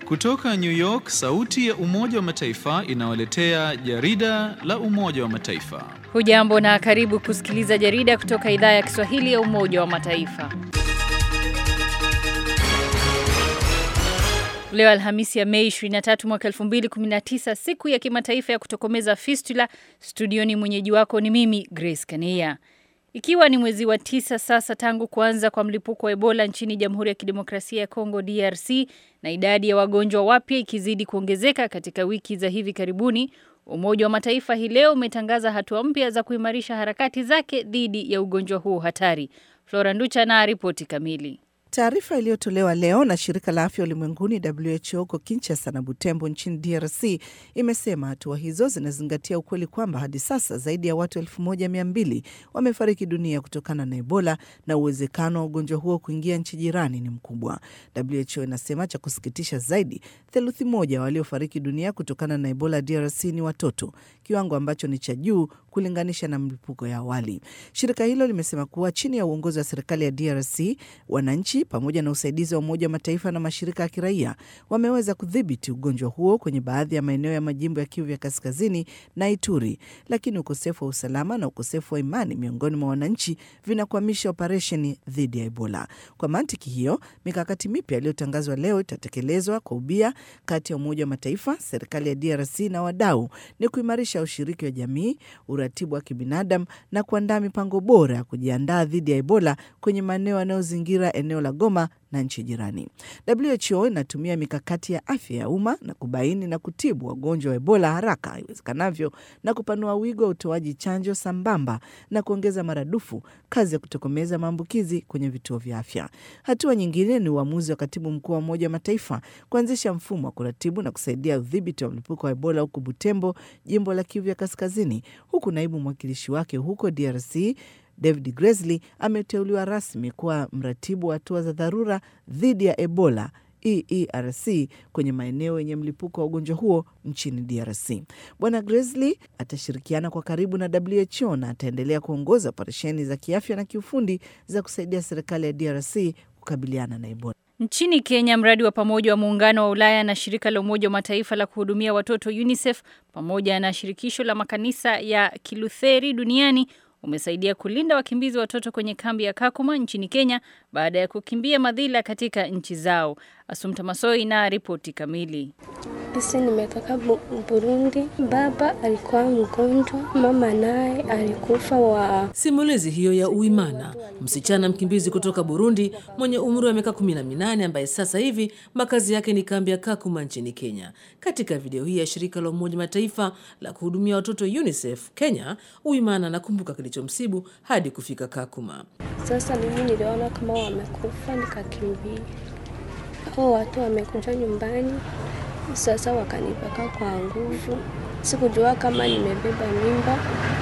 Kutoka New York, sauti ya Umoja wa Mataifa inawaletea jarida la Umoja wa Mataifa. Hujambo na karibu kusikiliza jarida kutoka idhaa ya Kiswahili ya Umoja wa Mataifa. Leo Alhamisi ya Mei 23 mwaka 2019, siku ya kimataifa ya kutokomeza fistula. Studioni mwenyeji wako ni mimi Grace Kania. Ikiwa ni mwezi wa tisa sasa tangu kuanza kwa mlipuko wa Ebola nchini Jamhuri ya Kidemokrasia ya Kongo DRC na idadi ya wagonjwa wapya ikizidi kuongezeka katika wiki za hivi karibuni, Umoja wa Mataifa hii leo umetangaza hatua mpya za kuimarisha harakati zake dhidi ya ugonjwa huu hatari. Flora Nducha na ripoti kamili. Taarifa iliyotolewa leo na shirika la afya ulimwenguni WHO huko Kinshasa na Butembo nchini DRC imesema hatua hizo zinazingatia ukweli kwamba hadi sasa zaidi ya watu elfu moja mia mbili wamefariki dunia kutokana na Ebola na uwezekano wa ugonjwa huo kuingia nchi jirani ni mkubwa. WHO inasema cha kusikitisha zaidi, theluthi moja waliofariki dunia kutokana na Ebola DRC ni watoto, kiwango ambacho ni cha juu kulinganisha na mlipuko ya awali. Shirika hilo limesema kuwa chini ya uongozi wa serikali ya DRC wananchi pamoja na usaidizi wa Umoja wa Mataifa na mashirika ya kiraia wameweza kudhibiti ugonjwa huo kwenye baadhi ya maeneo ya majimbo ya Kivu ya Kaskazini na Ituri, lakini ukosefu wa usalama na ukosefu wa imani miongoni mwa wananchi vinakwamisha operesheni dhidi ya Ebola. Kwa mantiki hiyo, mikakati mipya iliyotangazwa leo itatekelezwa kwa ubia kati ya Umoja wa Mataifa, serikali ya DRC na wadau, ni kuimarisha ushiriki wa jamii, uratibu wa kibinadamu na kuandaa mipango bora ya kujiandaa dhidi ya Ebola kwenye maeneo yanayozingira eneo la Goma na nchi jirani. WHO inatumia mikakati ya afya ya umma na kubaini na kutibu wagonjwa wa Ebola haraka iwezekanavyo na kupanua wigo wa utoaji chanjo sambamba na kuongeza maradufu kazi ya kutokomeza maambukizi kwenye vituo vya afya. Hatua nyingine ni uamuzi wa katibu mkuu wa Umoja wa Mataifa kuanzisha mfumo wa kuratibu na kusaidia udhibiti wa mlipuko wa Ebola huku Butembo, jimbo la Kivu ya Kaskazini, huku naibu mwakilishi wake huko DRC David Gresley ameteuliwa rasmi kuwa mratibu wa hatua za dharura dhidi ya Ebola EERC kwenye maeneo yenye mlipuko wa ugonjwa huo nchini DRC. Bwana Gresley atashirikiana kwa karibu na WHO na ataendelea kuongoza operesheni za kiafya na kiufundi za kusaidia serikali ya DRC kukabiliana na Ebola. Nchini Kenya, mradi wa pamoja wa muungano wa Ulaya na shirika la Umoja wa Mataifa la kuhudumia watoto UNICEF pamoja na shirikisho la makanisa ya Kilutheri duniani umesaidia kulinda wakimbizi watoto kwenye kambi ya Kakuma nchini Kenya baada ya kukimbia madhila katika nchi zao. Asumta Masoi na ripoti kamili. Sisi nimetoka Burundi, baba alikuwa mgonjwa, mama naye alikufa wa. Simulizi hiyo ya Uimana, msichana mkimbizi kutoka Burundi mwenye umri wa miaka kumi na minane ambaye sasa hivi makazi yake ni kambi ya Kakuma nchini Kenya. Katika video hii ya shirika la Umoja Mataifa la kuhudumia watoto UNICEF Kenya, Uimana anakumbuka kilichomsibu hadi kufika Kakuma. Sasa mimi niliona kama wamekufa, nikakimbia. Hao watu wamekuja nyumbani sasa wakanipaka kwa nguvu, sikujua kama nimebeba mimba.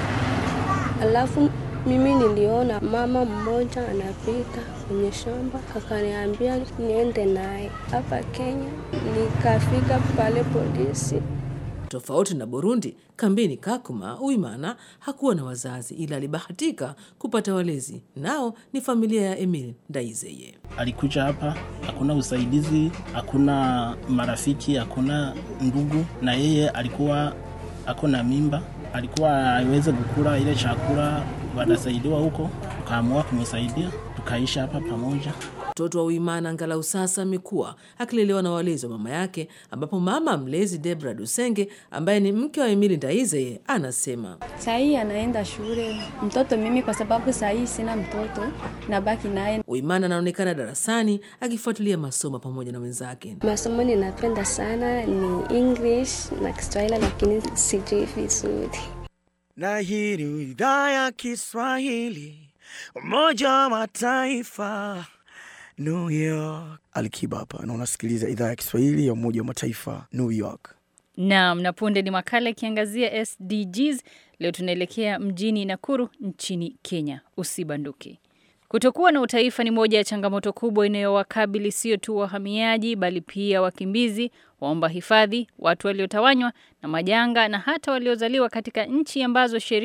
Alafu mimi niliona mama mmoja anapita kwenye shamba, akaniambia niende naye hapa Kenya. Nikafika pale polisi. Tofauti na Burundi, kambini Kakuma, Uimana hakuwa na wazazi, ila alibahatika kupata walezi, nao ni familia ya Emil Ndaizeye. Alikuja hapa, hakuna usaidizi, hakuna marafiki, hakuna ndugu, na yeye alikuwa ako na mimba, alikuwa aweze kukula ile chakula, wanasaidiwa huko, tukaamua kumsaidia, tukaishi hapa pamoja. Mtoto wa Uimana angalau sasa amekuwa akilelewa na walezi wa mama yake, ambapo mama mlezi Debra Dusenge ambaye ni mke wa Emili Ndaizeye anasema sahii anaenda shule mtoto mimi, kwa sababu sahii sina mtoto nabaki naye. Uimana anaonekana darasani akifuatilia masomo pamoja na wenzake. Masomo ninapenda sana ni English na Kiswahili, lakini sijui vizuri. Na hii ni idhaa ya Kiswahili Umoja wa Mataifa New York. Alikiba hapa na unasikiliza idhaa ya Kiswahili ya Umoja wa Mataifa New York. Naam, na punde ni makala ikiangazia SDGs. Leo tunaelekea mjini Nakuru nchini Kenya. Usibanduke. Kutokuwa na utaifa ni moja ya changamoto kubwa inayowakabili sio tu wahamiaji bali pia wakimbizi, waomba hifadhi, watu waliotawanywa na majanga na hata waliozaliwa katika nchi ambazo sheria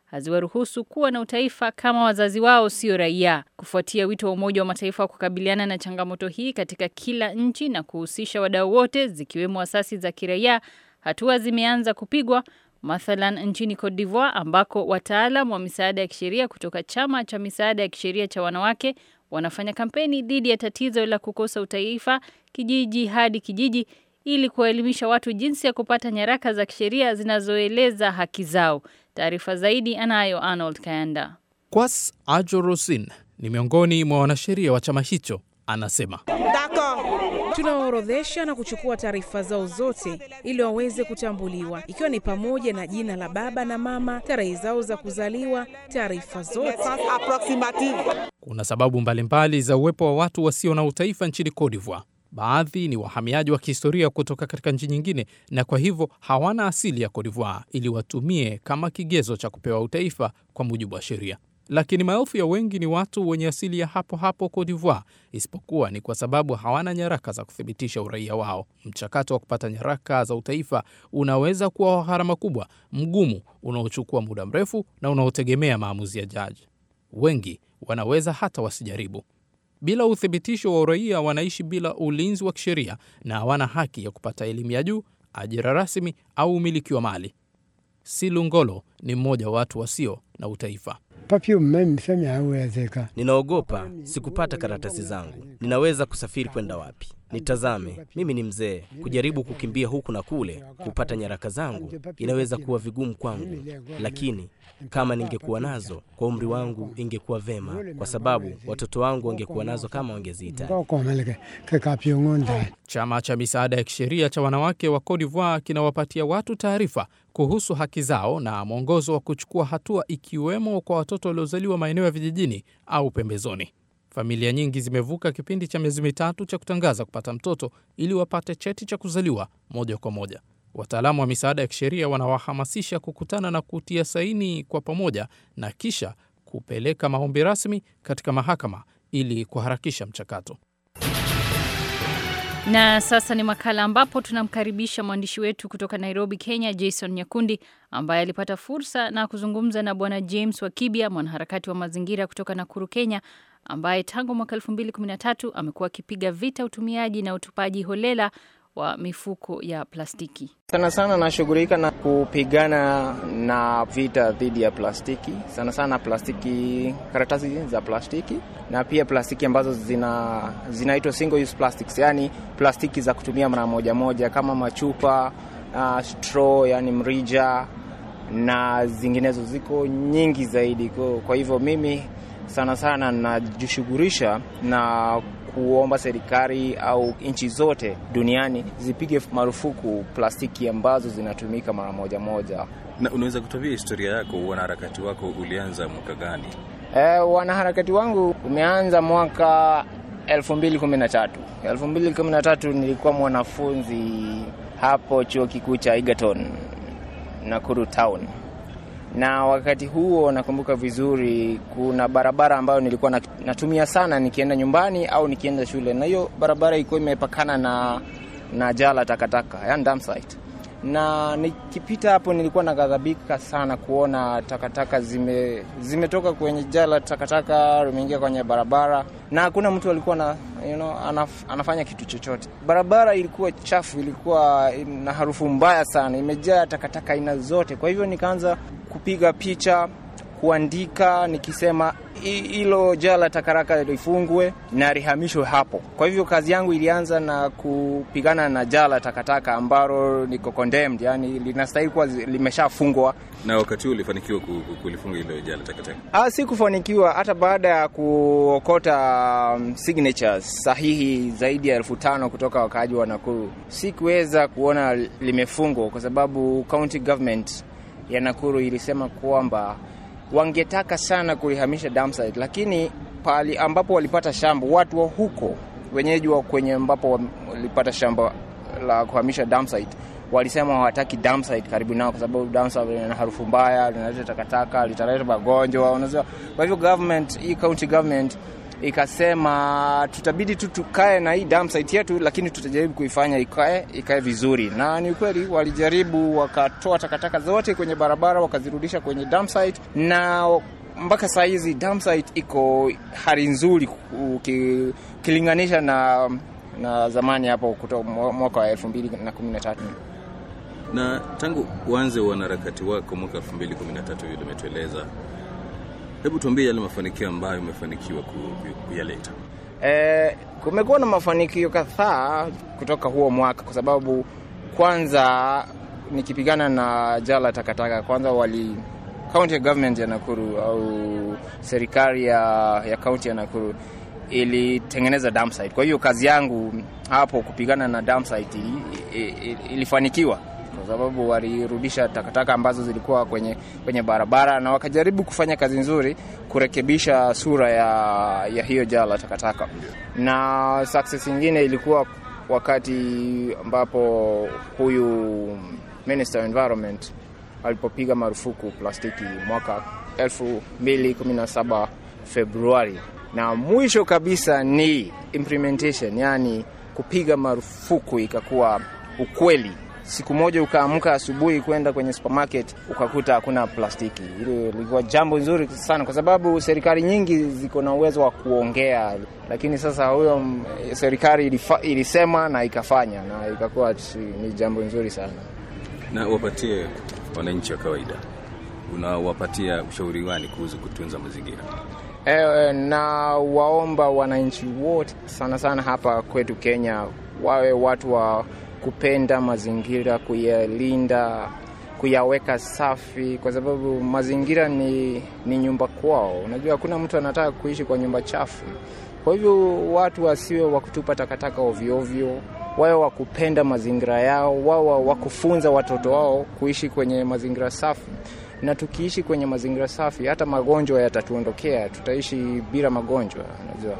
haziwaruhusu kuwa na utaifa kama wazazi wao sio raia. Kufuatia wito wa Umoja wa Mataifa wa kukabiliana na changamoto hii katika kila nchi na kuhusisha wadau wote zikiwemo asasi za kiraia, hatua zimeanza kupigwa mathalan nchini Cote d'Ivoire ambako wataalam wa misaada ya kisheria kutoka chama cha misaada ya kisheria cha wanawake wanafanya kampeni dhidi ya tatizo la kukosa utaifa kijiji hadi kijiji ili kuwaelimisha watu jinsi ya kupata nyaraka za kisheria zinazoeleza haki zao. Taarifa zaidi anayo Arnold Kayanda. Kwas Ajorosin ni miongoni mwa wanasheria wa chama hicho, anasema Tunawaorodhesha na kuchukua taarifa zao zote ili waweze kutambuliwa, ikiwa ni pamoja na jina la baba na mama, tarehe zao za kuzaliwa, taarifa zote. kuna sababu mbalimbali za uwepo wa watu wasio na utaifa nchini Cote d'Ivoire. Baadhi ni wahamiaji wa kihistoria kutoka katika nchi nyingine, na kwa hivyo hawana asili ya Cote d'Ivoire ili watumie kama kigezo cha kupewa utaifa kwa mujibu wa sheria. Lakini maelfu ya wengi ni watu wenye asili ya hapo hapo Cote d'Ivoire, isipokuwa ni kwa sababu hawana nyaraka za kuthibitisha uraia wao. Mchakato wa kupata nyaraka za utaifa unaweza kuwa wa gharama kubwa, mgumu, unaochukua muda mrefu na unaotegemea maamuzi ya jaji. Wengi wanaweza hata wasijaribu. Bila uthibitisho wa uraia, wanaishi bila ulinzi wa kisheria na hawana haki ya kupata elimu ya juu, ajira rasmi au umiliki wa mali. Silungolo ni mmoja wa watu wasio na utaifa. Ninaogopa sikupata karatasi zangu. Ninaweza kusafiri kwenda wapi? Nitazame, mimi ni mzee. Kujaribu kukimbia huku na kule kupata nyaraka zangu inaweza kuwa vigumu kwangu, lakini kama ningekuwa nazo kwa umri wangu ingekuwa vema, kwa sababu watoto wangu wangekuwa nazo kama wangezihitaji. Chama cha misaada ya kisheria cha wanawake wa Cote d'Ivoire kinawapatia watu taarifa kuhusu haki zao na mwongozo wa kuchukua hatua, ikiwemo kwa watoto waliozaliwa maeneo ya vijijini au pembezoni. Familia nyingi zimevuka kipindi cha miezi mitatu cha kutangaza kupata mtoto ili wapate cheti cha kuzaliwa moja kwa moja. Wataalamu wa misaada ya kisheria wanawahamasisha kukutana na kutia saini kwa pamoja na kisha kupeleka maombi rasmi katika mahakama ili kuharakisha mchakato. Na sasa ni makala ambapo tunamkaribisha mwandishi wetu kutoka Nairobi, Kenya, Jason Nyakundi ambaye alipata fursa na kuzungumza na Bwana James Wakibia, mwanaharakati wa mazingira kutoka Nakuru, Kenya, ambaye tangu mwaka 2013 amekuwa akipiga vita utumiaji na utupaji holela wa mifuko ya plastiki. Sana sana nashughulika na kupigana na vita dhidi ya plastiki, sana sana plastiki, karatasi za plastiki na pia plastiki ambazo zina zinaitwa single use plastics, yani plastiki za kutumia mara moja moja kama machupa, uh, straw, yani mrija na zinginezo, ziko nyingi zaidi. Kwa hivyo mimi sana sana najishughulisha na kuomba serikali au nchi zote duniani zipige marufuku plastiki ambazo zinatumika mara moja moja. Na unaweza kutuambia historia yako, wanaharakati wako ulianza mwaka gani? E, wanaharakati wangu umeanza mwaka 2013. 2013 nilikuwa mwanafunzi hapo chuo kikuu cha Egerton Nakuru town na wakati huo nakumbuka vizuri, kuna barabara ambayo nilikuwa natumia sana nikienda nyumbani au nikienda shule, na hiyo barabara ilikuwa imepakana na, na jala takataka, yani dump site. Na nikipita hapo nilikuwa naghadhabika sana kuona takataka zime zimetoka kwenye jala takataka limeingia kwenye barabara, na hakuna mtu alikuwa na, you know, anaf, anafanya kitu chochote. Barabara ilikuwa chafu, ilikuwa na harufu mbaya sana, imejaa takataka aina zote. Kwa hivyo nikaanza kupiga picha, kuandika nikisema hilo jala takaraka lifungwe na lihamishwe hapo. Kwa hivyo kazi yangu ilianza na kupigana na jala takataka ambalo liko condemned, yani linastahili kuwa limeshafungwa. Na wakati huo ulifanikiwa kulifunga hilo jala takataka? Ah, si kufanikiwa. Hata baada ya kuokota um, signatures sahihi zaidi ya elfu tano kutoka wakaaji wa Nakuru, sikuweza kuona limefungwa kwa sababu county government ya Nakuru ilisema kwamba wangetaka sana kulihamisha dump site, lakini pali ambapo walipata shamba, watu wa huko wenyeji wa kwenye ambapo walipata shamba la kuhamisha dump site walisema hawataki dump site karibu nao, kwa sababu dump site lina harufu mbaya, linaleta takataka, litaleta magonjwa, unajua. Kwa hivyo government, hii county government ikasema tutabidi tu tukae na hii dam site yetu, lakini tutajaribu kuifanya ikae ikae vizuri. Na ni ukweli walijaribu, wakatoa takataka zote kwenye barabara wakazirudisha kwenye dam site, na mpaka saa hizi dam site iko hali nzuri ukilinganisha na na zamani hapo kutoka mwaka wa 2013 na tangu uanze wanaharakati wako mwaka 2013 vile umetueleza, hebu tuambie yale mafanikio ambayo umefanikiwa kuyaleta. E, kumekuwa na mafanikio kadhaa kutoka huo mwaka, kwa sababu kwanza nikipigana na jala takataka, kwanza wali county government ya Nakuru au serikali ya, ya county ya Nakuru ilitengeneza dump site. Kwa hiyo kazi yangu hapo kupigana na dump site ilifanikiwa kwa sababu walirudisha takataka ambazo zilikuwa kwenye, kwenye barabara na wakajaribu kufanya kazi nzuri kurekebisha sura ya, ya hiyo jaa la takataka. Na success nyingine ilikuwa wakati ambapo huyu Minister of Environment alipopiga marufuku plastiki mwaka 2017 Februari, na mwisho kabisa ni implementation, yani kupiga marufuku ikakuwa ukweli siku moja ukaamka asubuhi kwenda kwenye supermarket ukakuta hakuna plastiki. Hilo lilikuwa jambo nzuri sana, kwa sababu serikali nyingi ziko na uwezo wa kuongea, lakini sasa huyo serikali ilisema na ikafanya, na ikakuwa ni jambo nzuri sana. Na wapatie wananchi wa kawaida, unawapatia ushauri gani kuhusu kutunza mazingira? E, na waomba wananchi wote sana sana hapa kwetu Kenya wawe watu wa kupenda mazingira, kuyalinda, kuyaweka safi, kwa sababu mazingira ni, ni nyumba kwao. Unajua, hakuna mtu anataka kuishi kwa nyumba chafu. Kwa hivyo watu wasiwe wa kutupa takataka ovyoovyo, wawe wa kupenda mazingira yao, wawe wa kufunza watoto wao kuishi kwenye mazingira safi. Na tukiishi kwenye mazingira safi, hata magonjwa yatatuondokea, tutaishi bila magonjwa, unajua.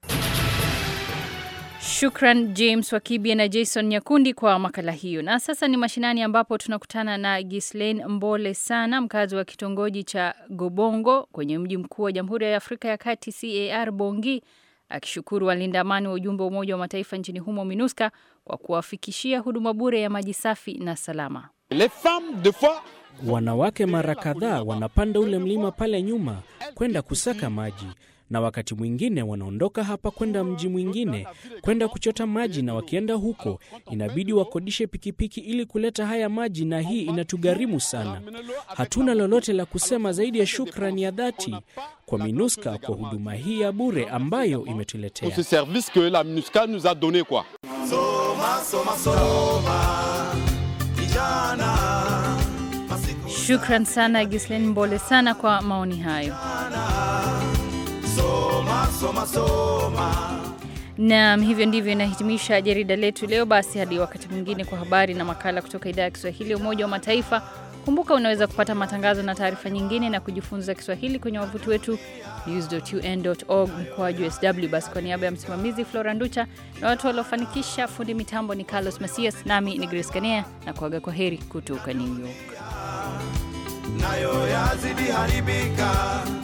Shukran James Wakibia na Jason Nyakundi kwa makala hiyo. Na sasa ni mashinani, ambapo tunakutana na Gislain Mbole sana, mkazi wa kitongoji cha Gobongo kwenye mji mkuu wa Jamhuri ya Afrika ya Kati CAR Bongi, akishukuru walinda amani wa ujumbe wa Umoja wa Mataifa nchini humo MINUSCA kwa kuwafikishia huduma bure ya maji safi na salama. Wanawake mara kadhaa wanapanda ule mlima pale nyuma kwenda kusaka maji na wakati mwingine wanaondoka hapa kwenda mji mwingine kwenda kuchota maji, na wakienda huko inabidi wakodishe pikipiki ili kuleta haya maji, na hii inatugharimu sana. Hatuna lolote la kusema zaidi ya shukrani ya dhati kwa MINUSCA kwa huduma hii ya bure ambayo imetuletea. Shukran sana Gislain Mbole sana kwa maoni hayo. Soma, soma. Naam, hivyo ndivyo inahitimisha jarida letu leo. Basi hadi wakati mwingine kwa habari na makala kutoka idhaa ya Kiswahili ya Umoja wa Mataifa. Kumbuka unaweza kupata matangazo na taarifa nyingine na kujifunza Kiswahili kwenye wavuti wetu news.un.org mkoaju sw. Basi kwa niaba ya msimamizi Flora Nducha na watu waliofanikisha, fundi mitambo ni Carlos Masias, nami ni Grace Kanea na kuaga kwa heri kutoka New York. nayo yazidi haribika